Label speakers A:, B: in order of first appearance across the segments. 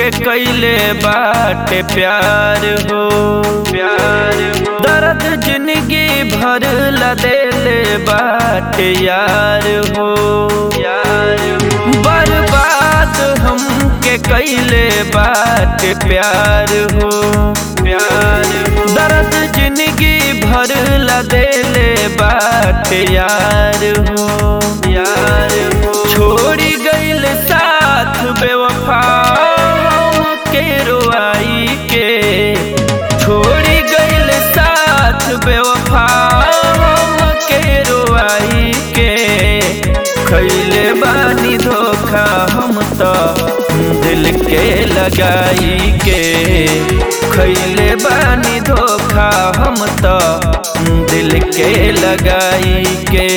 A: के कैले बाटे प्यार हो प्यार हो दर्द जिंदगी भर ला देले बाटे यार हो यार हो बर्बाद हमके कैले बाटे प्यार हो प्यार हो दर्द जिंदगी भर ला देले बाटे यार हो यार हो छोड़ी गईल साथ बेवफा के रोआई के छोड़ी गईल साथ बेवफा के रोआई के खैले बानी धोखा हम तो दिल के लगाई के खैले बानी धोखा हम तो दिल के लगाई के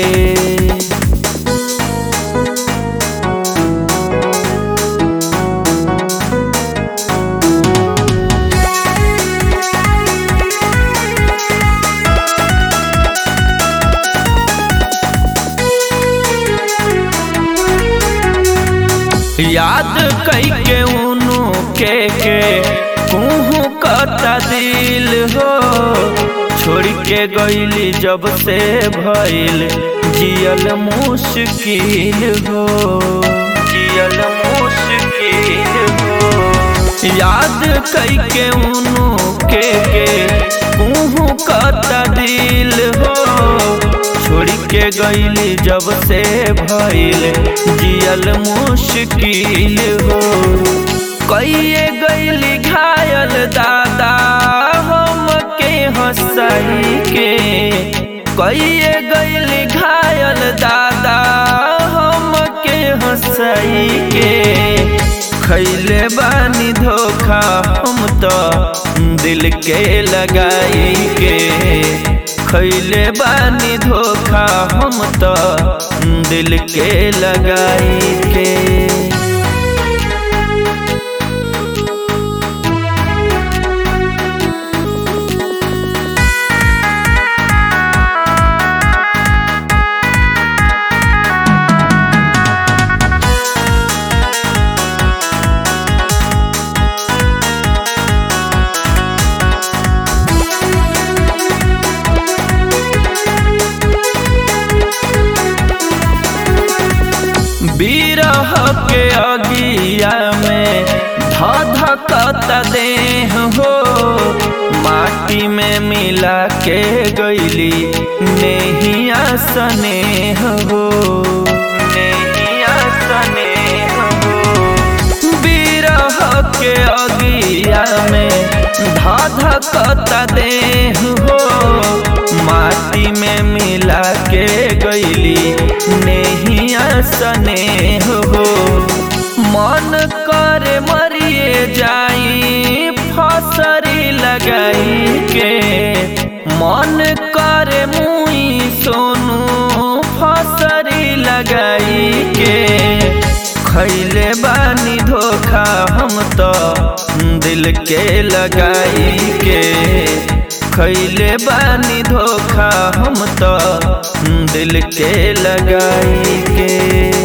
A: याद कई के उनु के के कुहू कता दिल हो छोड़ के गईली जब से भइल जियल मुश्किल हो जियल मुश्किल हो याद कई के उनु के के कुहू कता दिल हो छोड़ के गईली जब से भइल जियल मुश्किल हो कइए गईली घायल दादा हम के हंसाई के कइए गईली घायल दादा हम के हंसाई के खैले बानी धोखा हम तो दिल के लगाई के खैले बानी धोखा हम तो दिल के लगाई के बिरह के अगिया में धधकता देह हो माटी में मिला के गईली नेहिया स्नेह हो नेहिया स्नेह हो बिरह के अगिया में धधकता देह हो माटी में मिला के गईली नेहिया स्नेह हो मन करे मरिए जाई फसरी लगाई के मन करे मुई सोनू फसरी लगाई के खैले बानी धोखा हम तो दिल के लगाई के खैले बानी धोखा हम तो दिल के लगाई के